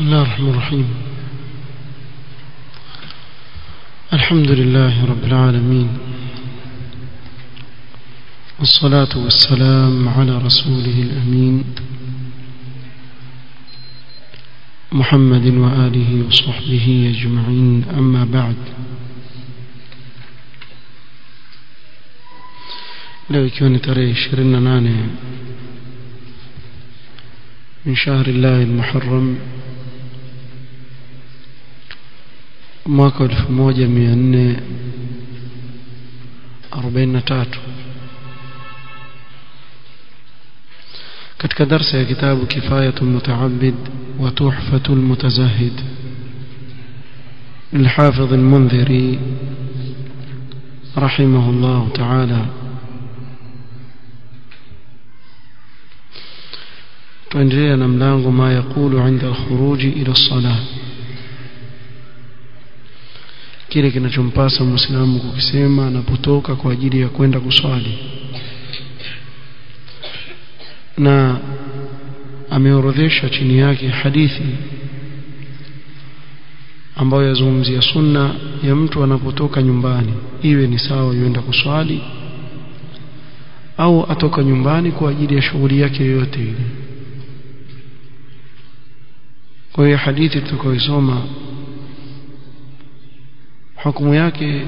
بسم الله الرحمن الرحيم الحمد لله رب العالمين والصلاة والسلام على رسوله الأمين محمد وآله وصحبه أجمعين أما بعد leo ikiwa ni tarehe 28 min shahri llahi almuharram mwaka 1443 katika darsa ya kitabu kifayatu mutaabid wa tuhfatu almutazahid للحافظ المنذري رحمه الله تعالى tuendelea na mlango ma yaqulu inda alkhuruji ila salah kile kinachompasa muislamu kukisema anapotoka kwa ajili ya kwenda kuswali na ameorodhesha chini yake hadithi ambayo yazungumzia sunna ya mtu anapotoka nyumbani iwe ni sawa yuenda kuswali au atoka nyumbani kwa ajili ya shughuli yake yoyote ile kwa hiyo hadithi tutakayoisoma hukumu yake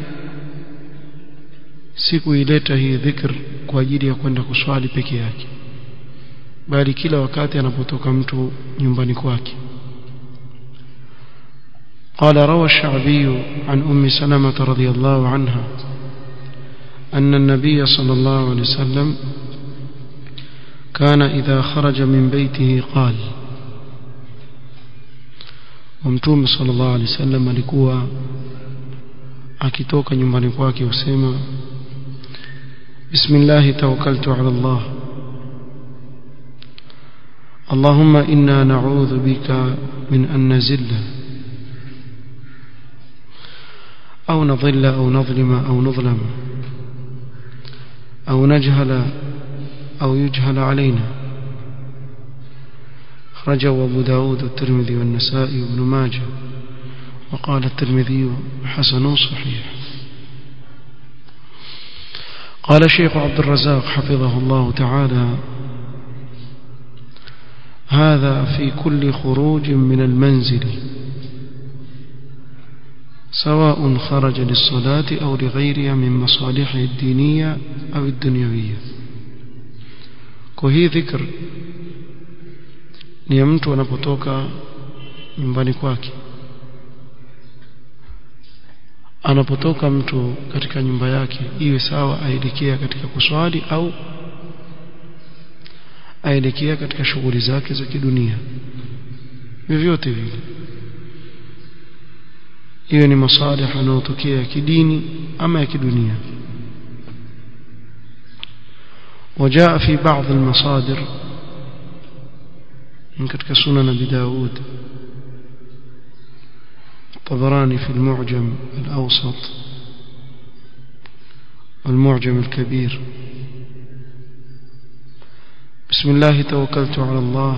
si kuileta hii dhikr kwa ajili ya kwenda kuswali peke yake bali kila wakati anapotoka mtu nyumbani kwake قال روى الشعبي عن أم سلمة رضي الله عنها أن النبي صلى الله عليه وسلم كان إذا خرج من بيته قال ومتوم صلى الله عليه وسلم alikuwa akitoka nyumbani kwake usema bismillah tawakkaltu ala Allah اللهم إنا نعوذ بك من أن نزل أو نضل أو نظلم أو نظلم أو نجهل أو يجهل علينا خرجه أبو داود والترمذي والنسائي وابن ماجه وقال الترمذي حسن صحيح قال الشيخ عبد الرزاق حفظه الله تعالى هذا في كل خروج من المنزل سواء خرج للصلاة أو لغيرها من مصالحه الدينية أو الدنيوية وهي ذكر ni ya mtu anapotoka nyumbani kwake anapotoka mtu katika nyumba yake iwe sawa aelekea katika kuswali au aelekea katika shughuli zake za kidunia vyovyote vile hiyo ni masalih yanayotokea ya kidini ama ya kidunia وجاء في بعض المصادر من كتك سنن أبي داود الطبراني في المعجم الأوسط والمعجم الكبير بسم الله توكلت على الله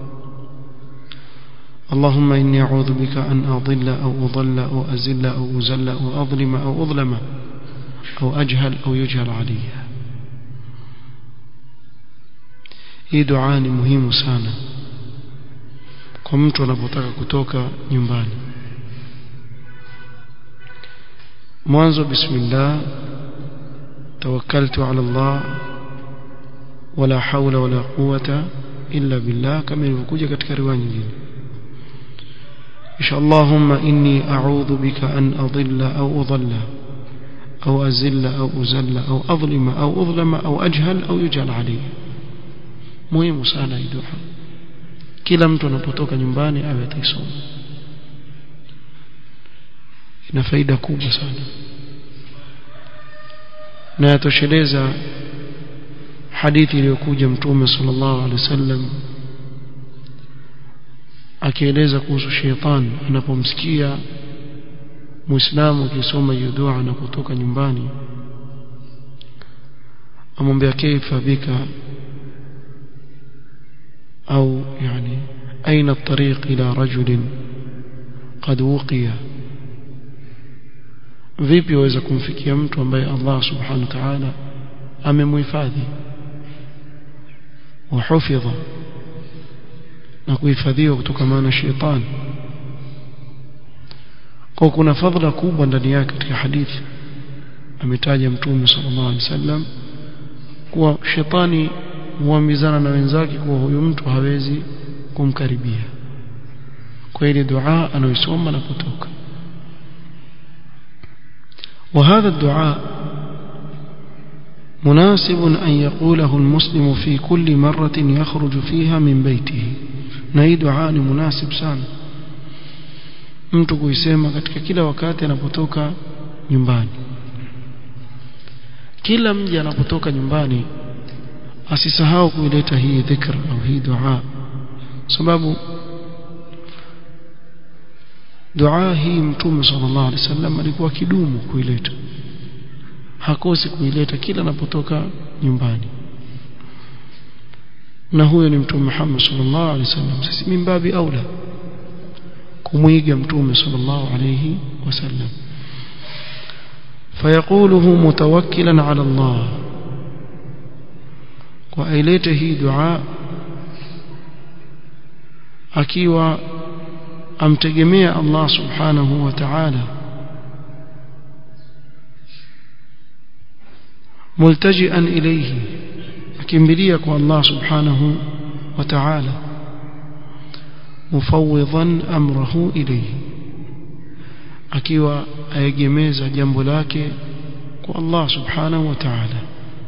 اللهم إني أعوذ بك أن أضل أو أضل أو أزل أو أزل أو أظلم أو أظلم أو أجهل أو يجهل علي hii dua ni muhimu sana kwa mtu anapotaka kutoka nyumbani mwanzo bismillah tawakkaltu ala Allah wala hawla wala quwwata illa billah kama ilivyokuja katika riwaya nyingine insha Allahumma inni a'udhu bika an adilla au udalla au azilla au uzalla au adlima au udlama au ajhal au yujal alayhi muhimu sana hii dua kila mtu anapotoka nyumbani awe ataisoma ina faida kubwa sana na yatosheleza hadithi iliyokuja mtume sallallahu alaihi wasallam akieleza kuhusu shetani anapomsikia muislamu akisoma hiyo dua anapotoka nyumbani amwambia kaifa bika au yani أين الطريق إلى رجل قد وقي vipi waweza kumfikia mtu ambaye Allah subhanahu wa ta'ala amemhifadhi wahufidha na kuhifadhiwa kutokana na shetani kwa kuna fadhila kubwa ndani yake katika hadithi ametaja mtume sallallahu alaihi wasallam kuwa shetani huambizana na wenzake kuwa huyu mtu hawezi kumkaribia kwa ile dua anayoisoma anapotoka وهذا الدعاء مناسب أن يقوله المسلم في كل مرة يخرج فيها من بيته نهي دعاء مناسب sana mtu kuisema katika kila wakati anapotoka nyumbani kila mja anapotoka nyumbani asisahau kuileta hii dhikr au hii dua sababu dua hii mtume sallallahu alaihi wasallam alikuwa kidumu kuileta hakosi kuileta kila anapotoka nyumbani na huyo ni mtume Muhammad sallallahu alaihi wasallam sisi mimbabi aula kumwiga mtume sallallahu alaihi wasallam فيقوله متوكلا على الله وأيلته هي دعاء akiwa amtegemea Allah subhanahu wa ta'ala multajian ilayhi akimbilia kwa Allah subhanahu wa ta'ala mufawwidan amrahu ilayhi akiwa aegemeza jambo lake kwa Allah subhanahu wa ta'ala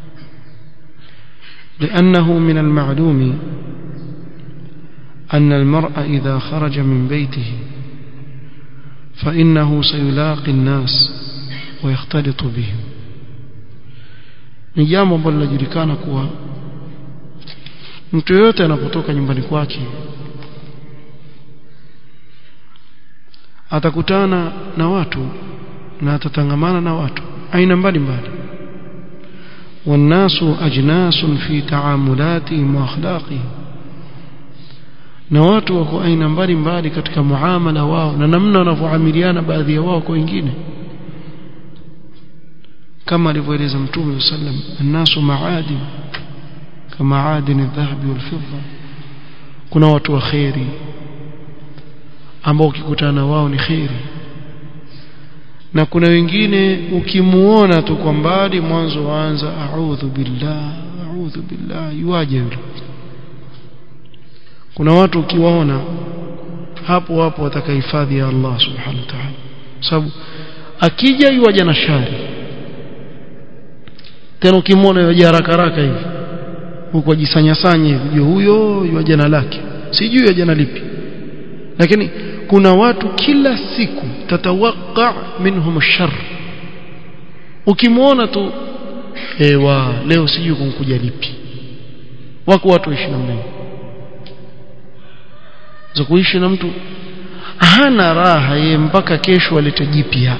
لأنه من المعلوم أن المرء إذا خرج من بيته فإنه سيلاقي الناس ويختلط بهم ni jambo ambalo linajulikana kuwa mtu yoyote anapotoka nyumbani kwake atakutana na watu na atatangamana na watu aina mbalimbali والناس أجناس في تعاملاتهم وأخلاقهم na watu wako aina mbalimbali katika muamala wao na namna wanavyoamiliana baadhi ya wao kwa wengine kama alivyoeleza mtume sallam annasu maadin kama adin adh-dhahab wal-fidda kuna watu wa khairi ambao ukikutana wao ni khairi na kuna wengine ukimuona tu kwa mbali mwanzo waanza a'udhu billah a'udhu billah yuaje yule kuna watu ukiwaona hapo hapo watakahifadhi ya Allah subhanahu wa ta'ala sababu akija yuaja na shari tena ukimwona yuaja haraka haraka hivi huko jisanya sanya hivi huyo yuaja na lake sijui yuaja na lipi lakini kuna watu kila siku tatawaqqa minhum ash-shar ukimwona tu ewa leo sijui kumkuja lipi wako watu waishi namna hiyo za kuishi na mtu hana raha ye mpaka kesho alete jipya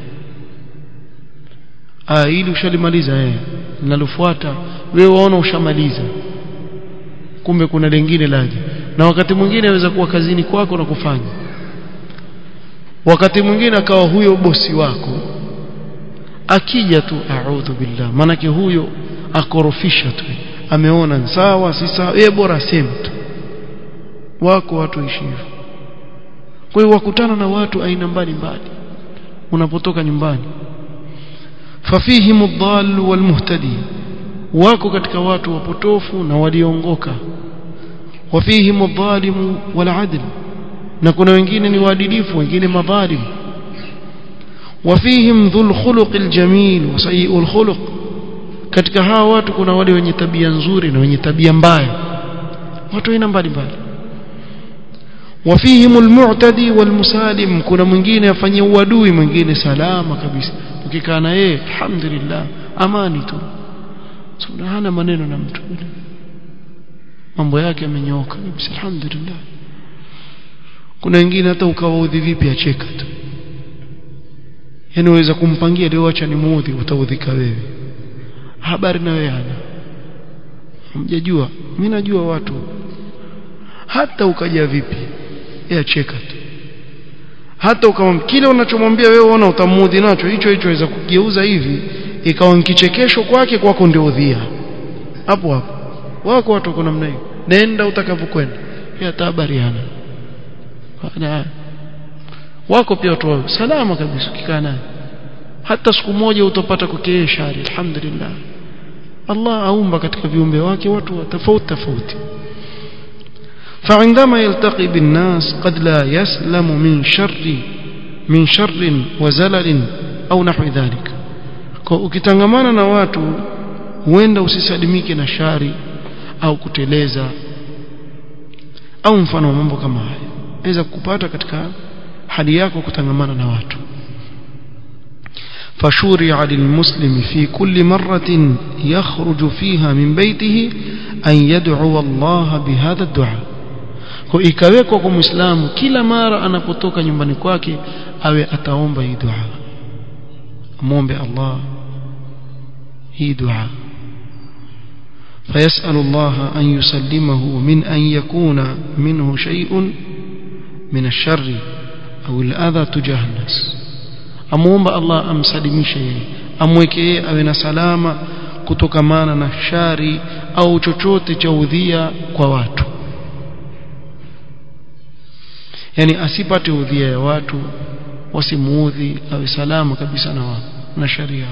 ah ili ushalimaliza eh linalofuata wewe waona ushamaliza kumbe kuna lingine laje na wakati mwingine aweza kuwa kazini kwako na kufanya wakati mwingine akawa huyo bosi wako akija tu a'udhu billah manake huyo akorofisha tu ameona sawa si sawa yeye bora sema tu wako watu ishi hivyo kwa hiyo wakutana na watu aina mbalimbali unapotoka nyumbani fafihim ad-dall wal-muhtadi wako katika watu wapotofu na waliongoka wafihim adh-dhalim wal-adl na kuna wengine ni waadilifu wengine madhalim wafihim dhul khuluq al-jamil wa sayyi'ul khuluq katika hawa watu kuna wale wenye tabia nzuri na wenye tabia mbaya watu aina mbalimbali wafihim almu'tadi walmusalim kuna mwingine afanyia uadui mwingine salama kabisa ukikaa na yeye alhamdulillah amani tu so hana maneno na mtu mambo yake yamenyooka kabisa alhamdulillah kuna wengine hata ukawaudhi vipi acheka tu yani uweza kumpangia leo acha nimuudhi utaudhika wewe habari na wewe hana hamjajua mimi najua watu hata ukaja vipi yeye acheka tu hata ukawa kile unachomwambia wewe uona utamuudhi nacho hicho hicho aweza kugeuza hivi ikawa kichekesho kwake kwako ndio udhia hapo hapo wako watu wako namna hiyo nenda utakavyokwenda hata habari hana baada wako pia watu wao salama kabisa ukikaa naye hata siku moja utapata kwake shari alhamdulillah Allah aumba katika viumbe wake watu tofauti tofauti فعندما يلتقي بالناس قد لا يسلم من شر من شر وزلل أو نحو ذلك ukitangamana na watu huenda usisalimike na shari au kuteleza au mfano wa mambo kama haya inaweza kukupata katika hali yako kutangamana na watu فشورع للمسلم في كل مرة يخرج فيها من بيته أن يدعو الله بهذا الدعاء kwa ikawekwa kwa muislamu kila mara anapotoka nyumbani kwake awe ataomba hii dua muombe Allah hii dua فيسأل الله أن يسلمه من أن يكون منه شيء من الشر أو الأذى تجاه الناس amuomba Allah amsalimishe yeye amweke yeye awe na salama kutokamana na shari au chochote cha udhia kwa watu yani asipate udhia ya watu wasimuudhi awe salama kabisa na wao na sharia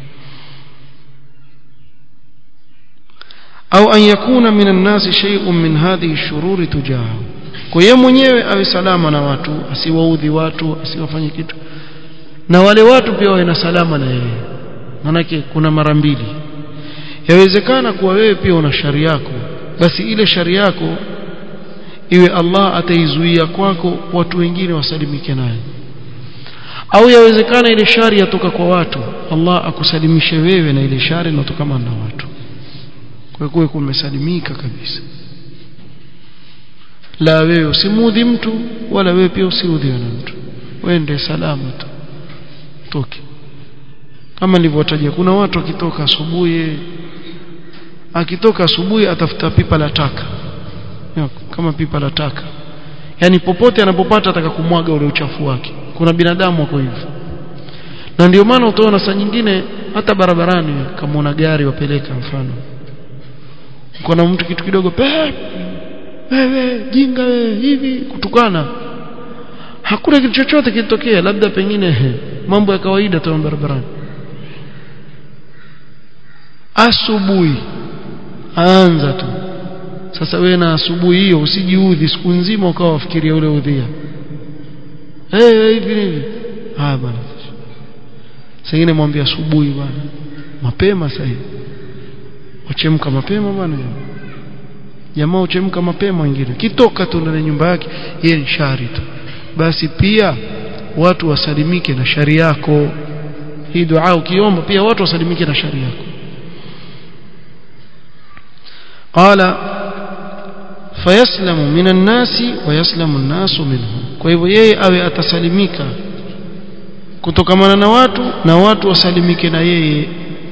au an yakuna min an-nas shay'un min hadhihi ash-shurur tujahu kwa yeye mwenyewe awe salama na watu asiwaudhi watu asiwafanye kitu na wale watu pia wawe na salama na yeye manake kuna mara mbili yawezekana kuwa wewe pia una shari yako basi ile shari yako iwe Allah ataizuia kwako watu wengine wasalimike nayo au yawezekana ile shari yatoka kwa watu Allah akusalimishe wewe na ile shari inatokana na watu kwa kuwa kumesalimika kabisa la wewe usimudhi mtu wala wewe pia usiudhiwe na mtu wende salama tu toke kama nilivyotaja kuna watu akitoka asubuhi akitoka asubuhi atafuta pipa la taka kama pipa la taka yani popote anapopata ataka kumwaga ule uchafu wake kuna binadamu wako hivyo na ndio maana utaona saa nyingine hata barabarani kama una gari wapeleka mfano uko na mtu kitu kidogo pe wewe jinga wewe hivi kutukana hakuna kitu chochote kilitokea labda pengine he, mambo ya kawaida tu barabarani asubuhi anza tu sasa wewe na asubuhi hiyo usijiudhi siku nzima ukawa wafikiria ule udhia eh hey, hivi hivi haya bwana sasa mwambie asubuhi bwana mapema sasa wachemka mapema bwana jamaa uchemka mapema wengine kitoka tu ndani nyumba yake yeye ni shari tu basi pia watu wasalimike na shari yako hii dua ukiomba pia watu wasalimike na shari yako qala fayaslamu minan nasi wa yaslamu an-nasu minhu kwa hivyo yeye awe atasalimika kutokamana na watu na watu wasalimike na yeye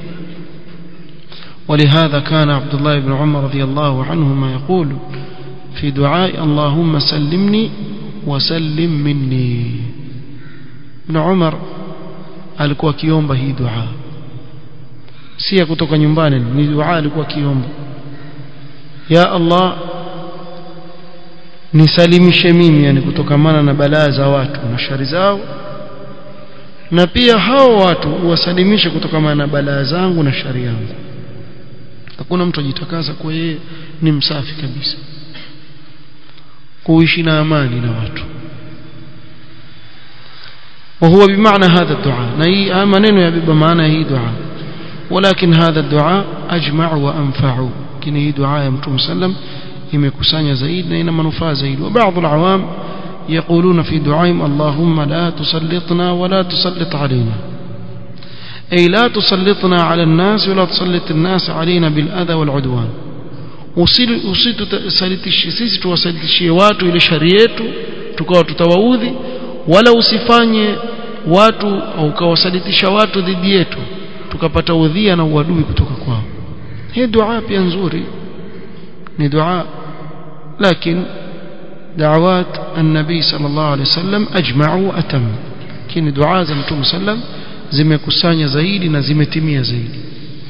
ولهذا كان عبد الله بن عمر رضي الله عنهما يقول في دعاء اللهم سلمني وسلم مني ابن عمر alikuwa akiomba hii dua si ya kutoka nyumbani ni dua alikuwa akiomba ya Allah nisalimishe mimi yani kutokamana na balaa za watu na shari zao na pia hao watu uwasalimishe kutokamana na balaa zangu na shari yangu hakuna mtu ajitakasa kwa yeye ni msafi kabisa kuishi na amani na watu وهو بمعنى هذا الدعاء ني منين يبقى معنى هي دعاء ولكن هذا الدعاء أجمع وأنفع كن هي دعاء يا متوم سلم يمكسانيا زايد نين منفع زايد وبعض العوام يقولون في دعائهم اللهم لا تسلطنا ولا تسلط علينا أي لا تسلطنا على الناس ولا تسلط الناس علينا بالأذى والعدوان usitusalitishi sisi tuwasalitishie watu ile shari yetu tukawa tutawaudhi wala usifanye watu au ukawasalitisha watu dhidi yetu tukapata udhia na uadui kutoka kwao hii dua pia nzuri ni dua lakini دعوات النبي صلى الله عليه وسلم أجمع وأتم كين دعاء زمتم سلم zimekusanya zaidi na zimetimia zaidi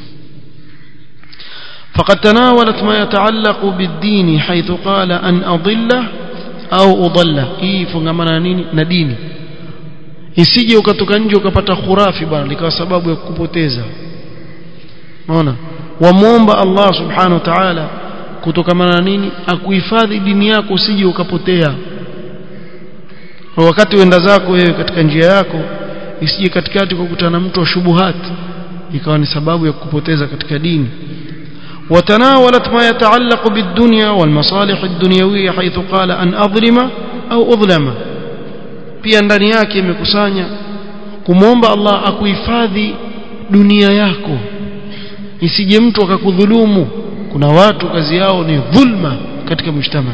فقد تناولت ما يتعلق بالدين حيث قال أن أضله au udalla hii fungamana nini na dini isije ukatoka nje ukapata khurafi bwana likawa sababu ya kukupoteza unaona wamuomba Allah subhanahu wa ta'ala kutokamana na nini akuhifadhi dini yako usije ukapotea wakati uenda zako wewe katika njia yako isije katikati kukutana na mtu wa shubuhati ikawa ni sababu ya kukupoteza katika dini وتناولت ما يتعلق بالدنيا والمصالح الدنيوية حيث قال أن أظلم أو أظلم pia ndani yake imekusanya kumwomba Allah akuhifadhi dunia yako isije mtu akakudhulumu kuna watu kazi yao ni dhulma katika mshtama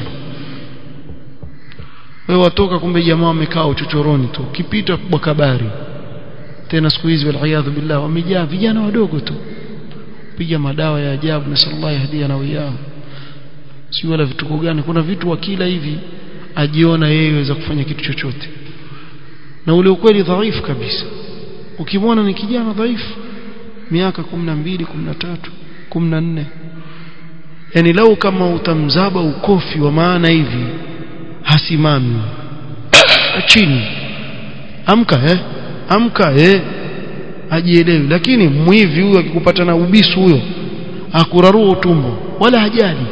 wewe watoka kumbe jamaa wamekaa uchochoroni tu ukipita kwa kabari tena siku hizi waliyadhu billah wamejaa vijana wadogo tu piga madawa ya ajabu na sallallahu yahdia na wiyao si wala vituko gani kuna vitu wakila hivi ajiona yeye aweza kufanya kitu chochote na ule ukweli dhaifu kabisa ukimwona ni kijana dhaifu miaka 12 13 14 yani lau kama utamzaba ukofi wa maana hivi hasimami chini amka eh amka eh ajielewi lakini mwivi huyo akikupata na ubisu huyo akurarua utumbo wala hajali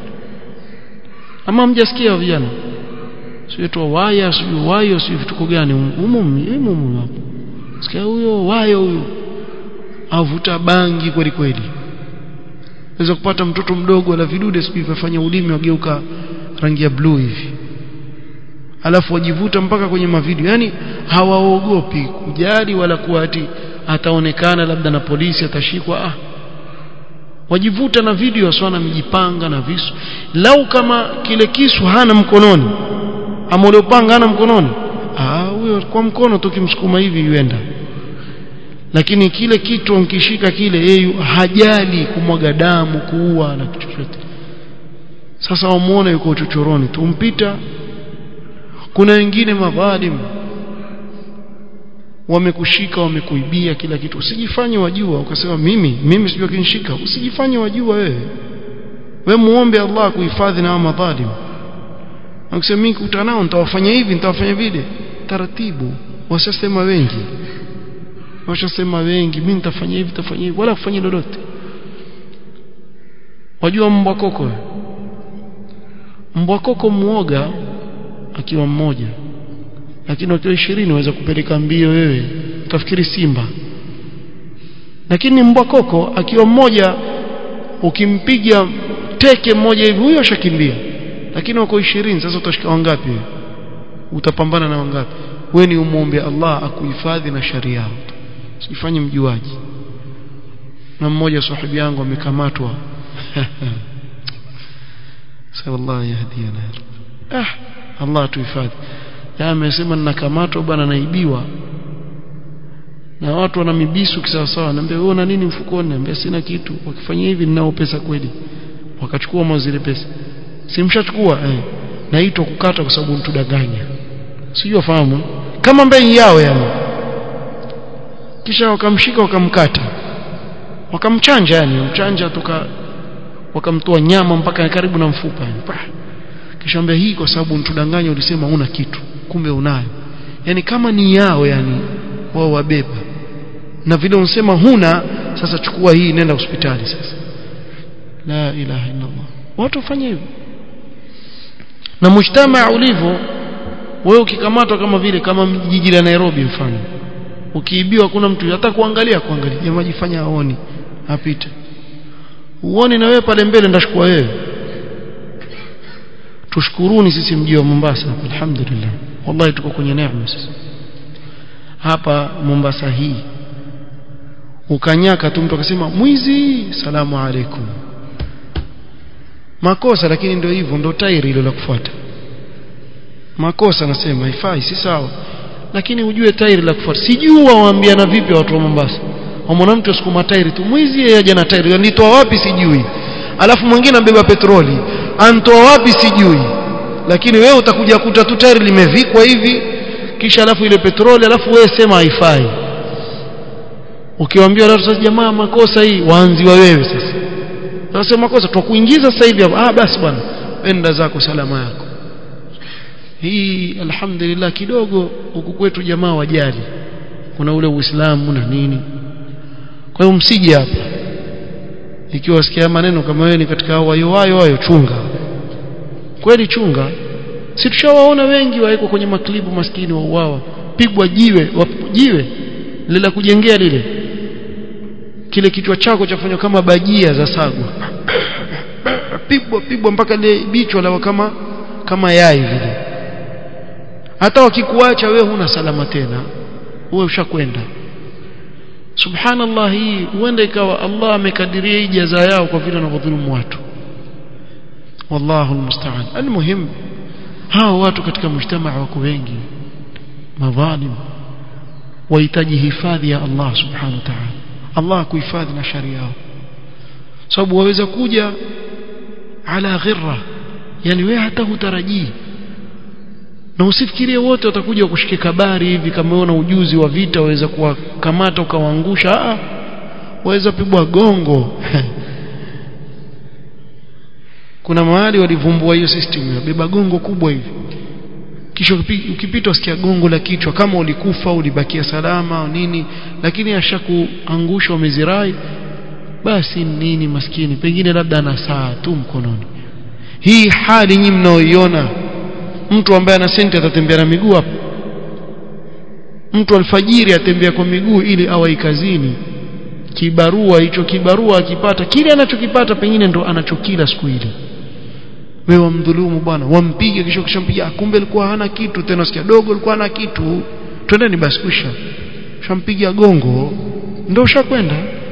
ama mjasikia vijana sio tu waya sio wayo sio vituko gani umo umo hapo sikia huyo wayo huyo avuta bangi kweli kweli unaweza kupata mtoto mdogo ala vidude sijui vifanya ulimi wageuka rangi ya blue hivi alafu wajivuta mpaka kwenye mavideo yani hawaogopi kujali wala kuwa ati ataonekana labda na polisi atashikwa ah wajivuta na video aswana mijipanga na visu lau kama kile kisu hana mkononi ama uliopanga hana mkononi ah huyo kwa mkono tu kimsukuma hivi yuenda lakini kile kitu ankishika kile yeye hajali kumwaga damu kuua na chochote sasa wamuone yuko chochoroni tumpita kuna wengine madhalim wamekushika wamekuibia kila kitu usijifanye wajua ukasema mimi mimi sijui kinishika usijifanye wajua wewe wewe muombe Allah kuhifadhi na madhalim ukisema mimi kukutana nao nitawafanya hivi nitawafanya vile taratibu washasema wengi washasema wengi mimi nitafanya hivi nitafanya hivi wala kufanya lolote wajua mbwa koko mbwa koko muoga akiwa mmoja lakini wakiwa ishirini waweza kupeleka mbio wewe utafikiri simba lakini mbwa koko akiwa mmoja ukimpiga teke mmoja hivi huyo ashakimbia lakini wako ishirini sasa utashika wangapi utapambana na wangapi wewe ni umuombe Allah akuhifadhi na sharia usifanye mjuaji na mmoja sahibi yangu amekamatwa sallallahu yahdina ah Allah tuhifadhi ya amesema ninakamatwa bwana naibiwa na watu wana mibisu kisawasawa naambia wewe una nini mfukoni naambia sina kitu wakifanya hivi ninao pesa kweli wakachukua mwa zile pesa simshachukua eh naitwa kukata kwa sababu mtudanganya sijui fahamu kama mbei yao yani kisha wakamshika wakamkata wakamchanja yani mchanja toka wakamtoa nyama mpaka karibu na mfupa yani kisha ambia hii kwa sababu mtudanganya ulisema una kitu kumbe unayo yani kama ni yao yani wao wabeba na vile unsema huna sasa chukua hii nenda hospitali sasa la ilaha illa Allah watu wafanye hivyo na mujtamaa ulivyo wewe ukikamatwa kama vile kama jiji la Nairobi mfano ukiibiwa kuna mtu hata kuangalia kuangalia jamaa jifanya aoni apite uone na wewe pale mbele ndashukua wewe tushukuruni sisi mji wa Mombasa alhamdulillah wallahi tuko kwenye neema sisi hapa Mombasa hii ukanyaka tu mtu akasema mwizi salamu alaikum makosa lakini ndio hivyo ndio tairi hilo la kufuata makosa nasema haifai si sawa lakini ujue tairi la kufuata sijui waambiana vipi watu wa Mombasa wamwona mtu asukuma tairi tu mwizi yeye aje na tairi nitoa wapi sijui alafu mwingine ambeba petroli antoa wapi sijui lakini wewe utakuja kuta tu tairi limevikwa hivi kisha alafu ile petroli alafu wewe sema haifai ukiwaambia watu sasa jamaa makosa hii waanziwa wewe sasa sasa makosa tutakuingiza sasa hivi ah basi bwana enda zako salama yako hii alhamdulillah kidogo huku kwetu jamaa wajali kuna ule uislamu na nini kwa hiyo msije hapa ikiwa sikia maneno kama wewe ni katika hao wayo wayo wayo chunga kweli chunga si tushawaona wengi waiko kwenye maklibu maskini wa uwawa pigwa jiwe jiwe lile la kujengea lile kile kichwa chako chafanywa kama bajia za sagwa pigwa pigwa mpaka ile bichwa la kama kama yai vile hata wakikuacha wewe huna salama tena wewe ushakwenda subhanallah hii huenda ikawa Allah amekadiria hii jaza yao kwa vile wanavyodhulumu watu wallahu almusta'an almuhim hao watu katika mujtamaa wako wengi madhalim wahitaji hifadhi ya Allah subhanahu wa ta'ala Allah kuhifadhi na sharia yao sababu waweza kuja ala ghirra yani wewe hata hutarajii na usifikirie wote watakuja kushika kabari hivi kama una ujuzi wa vita waweza kuwakamata ukawaangusha ah waweza pigwa gongo kuna mahali walivumbua hiyo system ya beba gongo kubwa hivi kisha ukipita usikia gongo la kichwa kama ulikufa ulibakia salama au nini lakini ashakuangusha umezirai basi nini maskini pengine labda ana saa tu mkononi hii hali nyinyi mnaoiona mtu ambaye ana senti atatembea na miguu hapo mtu alfajiri atembea kwa miguu ili awahi kazini kibarua hicho kibarua akipata kile anachokipata pengine ndo anachokila siku ile wewe wamdhulumu bwana wampige kisha kishampiga kumbe alikuwa hana kitu tena sikia dogo alikuwa hana kitu twendeni basi kusha shampiga gongo ndio ushakwenda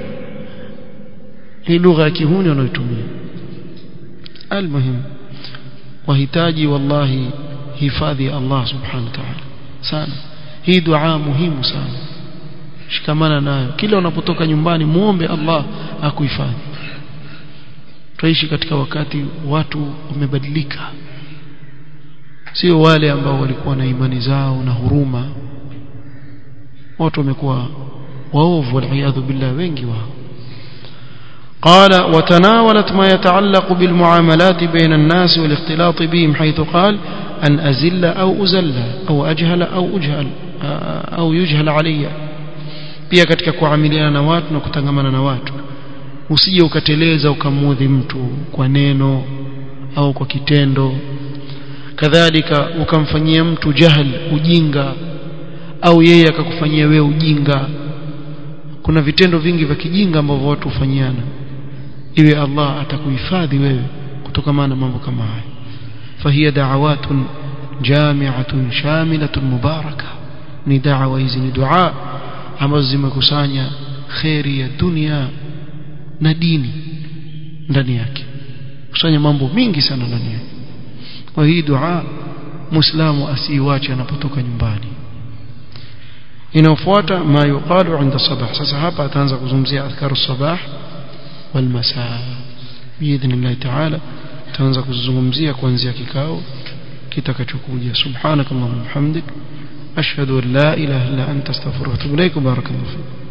hii lugha ya kihuni wanayotumia almuhim wahitaji wallahi hifadhi ya Allah subhanahu wa ta'ala sana hii dua muhimu sana shikamana nayo kila unapotoka nyumbani muombe Allah akuhifadhi tuishi katika wakati watu wamebadilika sio wale ambao walikuwa na imani zao na huruma watu wamekuwa waovu waliyadhu billah wengi wao قال وتناولت ما يتعلق بالمعاملات بين الناس والاختلاط بهم حيث قال أن أزل أو أزل أو أجهل أو أجهل أو يجهل علي pia katika kuamiliana na watu na kutangamana na watu usije ukateleza ukamudhi mtu kwa neno au kwa kitendo kadhalika ukamfanyia mtu jahal ujinga au yeye akakufanyia wewe ujinga kuna vitendo vingi vya kijinga ambavyo watu hufanyiana iwe Allah atakuhifadhi wewe kutokana na mambo kama haya fahiya da'awatun jami'atun shamilatun mubaraka ni da'wa hizi ni dua ambazo zimekusanya khairi ya dunia na dini ndani yake kusanya mambo mingi sana ndani yake kwa hii dua muislamu asiiwache anapotoka nyumbani inayofuata ma yuqalu inda sabah sasa hapa ataanza kuzungumzia adhkaru sabah wal masaa biidhnillah ta'ala ataanza kuzungumzia kuanzia kikao kitakachokuja subhanakallahumma hamdik ashhadu an la ilaha illa anta astaghfiruka wa atubu ilaik barakallahu